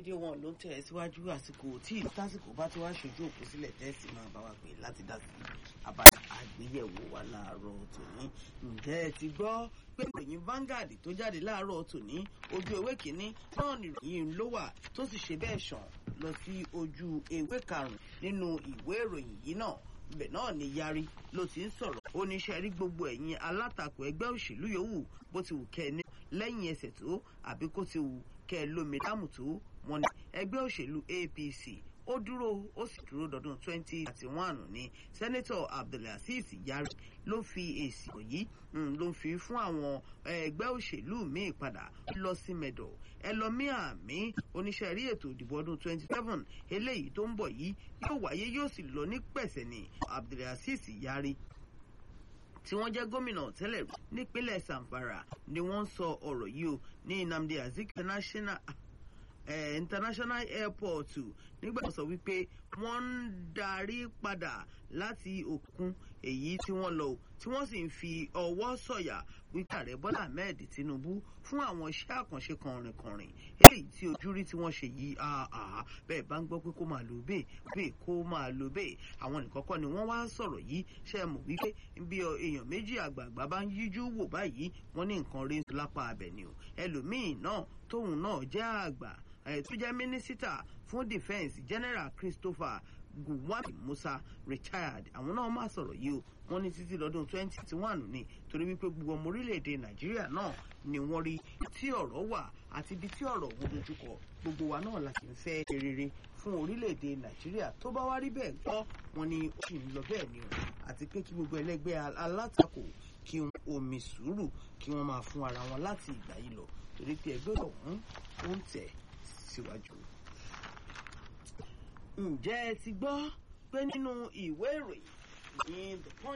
rédíò wọn ló ń tẹ̀ ẹ́ síwájú àsìkò tí tásìkò bá ti wá ṣojú òkú sílẹ̀ tẹ́sí máa bá wa pè láti dá sí abala àgbéyẹ̀wò wa láàárọ̀ tòní. ǹjẹ́ ẹ ti gbọ́ pé ìròyìn Vanguard tó jáde láàárọ̀ tòní ojú ewé kínní náà nìròyìn ló wà tó sì ṣe bẹ́ẹ̀ ṣàn lọ sí ojú ewé karùn-ún nínú ìwé ìròyìn yìí náà ibẹ̀ náà ni yarí ló ti ń sọ̀rọ̀ ó ní ṣe rí gbogbo ẹ̀yin alátakò ẹgbẹ́ òṣèlú yòówù bó ti wù kẹ́ ẹ ní lẹ́yìn ẹsẹ̀ tó àbí kó ti wù kẹ́ ẹ lómi dáàmú tó wọn ni ẹgbẹ́ òṣèlú APC ó dúró ó sì dúró dọdún twenty thirty one ní sẹ́nẹ́tọ̀ Abdulaziz Yari ló fi èsì yìí ló ń fi fún àwọn ẹgbẹ́ òṣèlú míì padà lọ sí mẹ́dọ̀ ẹ lọ mí àmì oníṣẹ́ rí ètò ìdìbò ọdún twenty seven eléyìí tó ń bọ̀ yìí yóò wáyé yóò sì lọ ní pẹ̀sẹ̀ ní Abdulaziz Yari tí wọ́n jẹ́ gómìnà tẹ́lẹ̀ nípínlẹ̀ Zamfara ni wọ́n sọ ọ̀rọ̀ yìí o ní Nnamdi Azikiwe International eh, International Airport nígbà tó sọ wípé wọ́n ń darí padà láti òkun èyí tí wọ́n lọ tí wọ́n sì ń fi ọwọ́ sọ̀yà wípé ààrẹ Bọ́lá Ahmed Tinubu fún àwọn iṣẹ́ àkànṣe kànrìnkànrìn èyí tí ojú rí tí wọ́n ṣe yìí bẹ́ẹ̀ bá ń gbọ́ pé kó máa lò bẹ́ẹ̀ bẹ́ẹ̀ kó máa lò bẹ́ẹ̀ àwọn nìkan kọ́ ni wọ́n wá sọ̀rọ̀ yìí ṣe é mọ̀ wípé bí èèyàn méjì àgbààgbà bá ń yíjú wò báyìí wọ́n ní nǹkan rí lápá abẹ ni o ẹlòmíín náà tóun náà jẹ́ àgbà tó jẹ́ mínísítà fún defence general Christopher Gowon Musa retired àwọn náà máa sọ̀rọ̀ yìí o wọ́n ní títí lọ́dún twenty twenty one ni torí wípé gbogbo ọmọ orílẹ̀-èdè Nàìjíríà náà ni wọ́n rí tí ọ̀rọ̀ wà àti ibi tí ọ̀rọ̀ wo dojúkọ gbogbo wa náà la sì ń fẹ́ rere fún orílẹ̀-èdè Nàìjíríà tó bá wá rí bẹ́ẹ̀ gbọ́ wọn ni ó sì ń lọ bẹ́ẹ̀ ni o àti pé kí gbogbo ẹlẹ́gbẹ́ alátakò kí omi sùúrù kí wọ́n máa fún ara wọn láti ìgbà yìí lọ torí pé ẹgbẹ́ ọ̀hún ó ń tẹ̀ síwájú. ǹjẹ́ ẹ ti gbọ́ pé nínú ìwé ìròyìn ní the punch